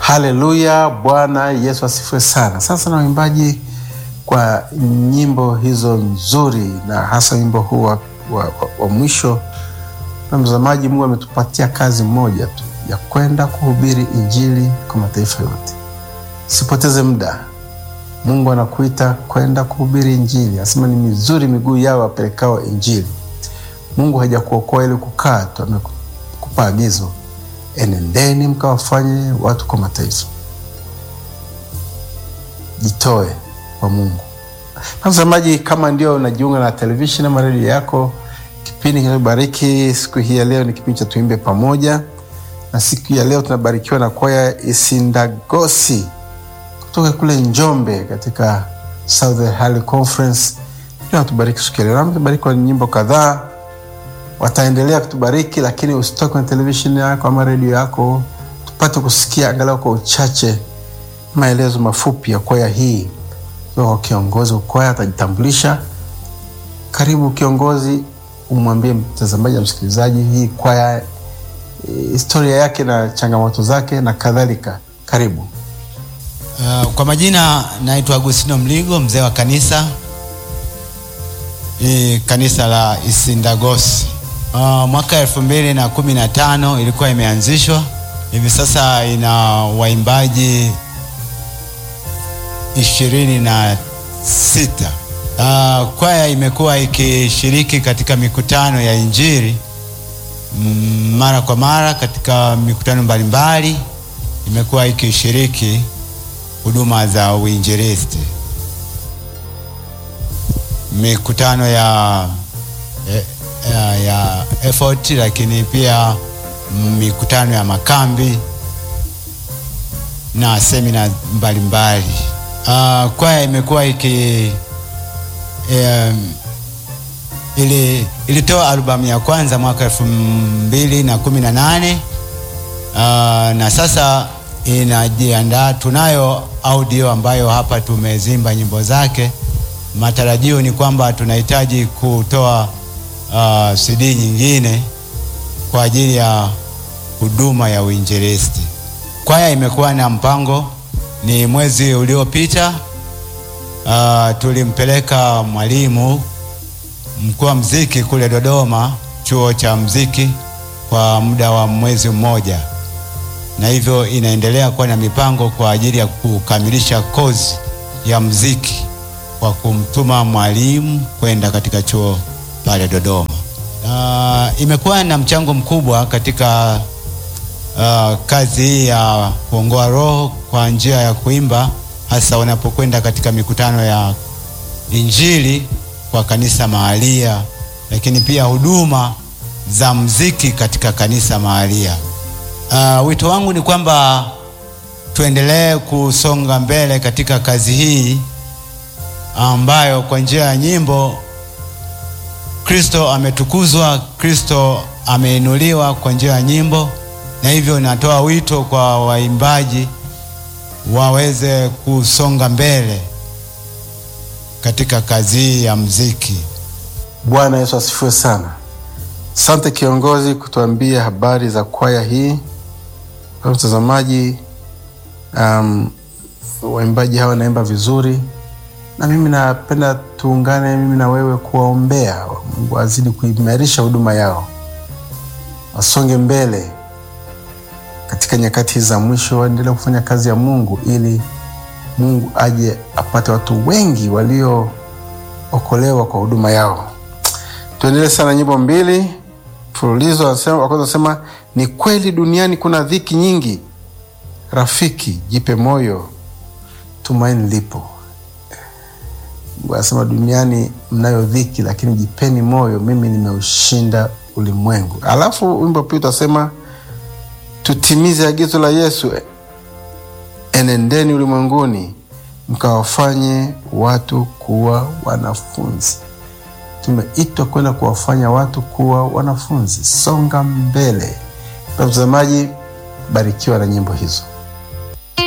Haleluya, Bwana Yesu asifiwe sana. Sasa na waimbaji kwa nyimbo hizo nzuri, na hasa wimbo huu wa, wa, wa, wa mwisho. Na mtazamaji, Mungu ametupatia kazi moja tu ya kwenda kuhubiri injili kwa mataifa yote. Sipoteze muda, Mungu anakuita kwenda kuhubiri injili. Anasema ni mizuri miguu yao wapelekao injili. Mungu hajakuokoa ili kukaa tu, amekupa agizo, enendeni mkawafanye watu kwa mataifa. Jitoe kwa Mungu. Mtazamaji, kama ndio unajiunga na televisheni ama redio yako, kipindi kinachobariki siku hii ya leo ni kipindi cha Tuimbe Pamoja, na siku ya leo tunabarikiwa na kwaya Isindagosi kutoka kule Njombe katika Southern Hali Conference. Ndio natubariki siku ya leo, natubariki kwa nyimbo kadhaa, wataendelea kutubariki, lakini usitoke kwenye televisheni yako ama redio yako, tupate kusikia angalau kwa uchache maelezo mafupi ya kwaya hii kwa kiongozi wa kwaya atajitambulisha. Karibu kiongozi, umwambie mtazamaji na msikilizaji hii kwaya, historia yake na changamoto zake na kadhalika. Karibu. Uh, kwa majina naitwa Agustino Mligo, mzee wa kanisa hii kanisa la Isindagosi. Uh, mwaka elfu mbili na kumi na tano ilikuwa imeanzishwa, hivi sasa ina waimbaji ishirini na sita. Uh, kwaya imekuwa ikishiriki katika mikutano ya injili mm, mara kwa mara katika mikutano mbalimbali, imekuwa ikishiriki huduma za uinjilisti, mikutano ya, ya, ya effort, lakini pia mikutano ya makambi na semina mbalimbali. Uh, kwaya imekuwa iki um, ili ilitoa albamu ya kwanza mwaka elfu mbili na kumi na nane uh, na sasa inajiandaa. Tunayo audio ambayo hapa tumezimba nyimbo zake. Matarajio ni kwamba tunahitaji kutoa uh, CD nyingine kwa ajili ya huduma ya uinjilisti. Kwaya imekuwa na mpango ni mwezi uliopita, uh, tulimpeleka mwalimu mkuu wa mziki kule Dodoma, chuo cha mziki kwa muda wa mwezi mmoja, na hivyo inaendelea kuwa na mipango kwa ajili ya kukamilisha kozi ya mziki kwa kumtuma mwalimu kwenda katika chuo pale Dodoma. Uh, imekuwa na mchango mkubwa katika Uh, kazi hii ya kuongoa roho kwa njia ya kuimba, hasa wanapokwenda katika mikutano ya injili kwa kanisa mahalia, lakini pia huduma za mziki katika kanisa mahalia. Uh, wito wangu ni kwamba tuendelee kusonga mbele katika kazi hii ambayo kwa njia ya nyimbo Kristo ametukuzwa, Kristo ameinuliwa kwa njia ya nyimbo na hivyo natoa wito kwa waimbaji waweze kusonga mbele katika kazi hii ya mziki. Bwana Yesu asifiwe sana. Asante kiongozi kutuambia habari za kwaya hii. Kwa mtazamaji, um, waimbaji hawa wanaimba vizuri, na mimi napenda tuungane mimi na wewe kuwaombea Mungu azidi kuimarisha huduma yao, wasonge mbele katika nyakati za mwisho waendelee kufanya kazi ya Mungu ili Mungu aje apate watu wengi waliookolewa kwa huduma yao. Tuendelee sana nyimbo mbili mfululizo. Wa kwanza anasema ni kweli duniani kuna dhiki nyingi, rafiki jipe moyo, tumaini lipo. Mungu anasema duniani mnayo dhiki, lakini jipeni moyo, mimi nimeushinda ulimwengu. Alafu wimbo pia utasema tutimize agizo la Yesu, enendeni ulimwenguni mkawafanye watu kuwa wanafunzi. Tumeitwa kwenda kuwafanya watu kuwa wanafunzi. Songa mbele. Mtazamaji, barikiwa na nyimbo hizo.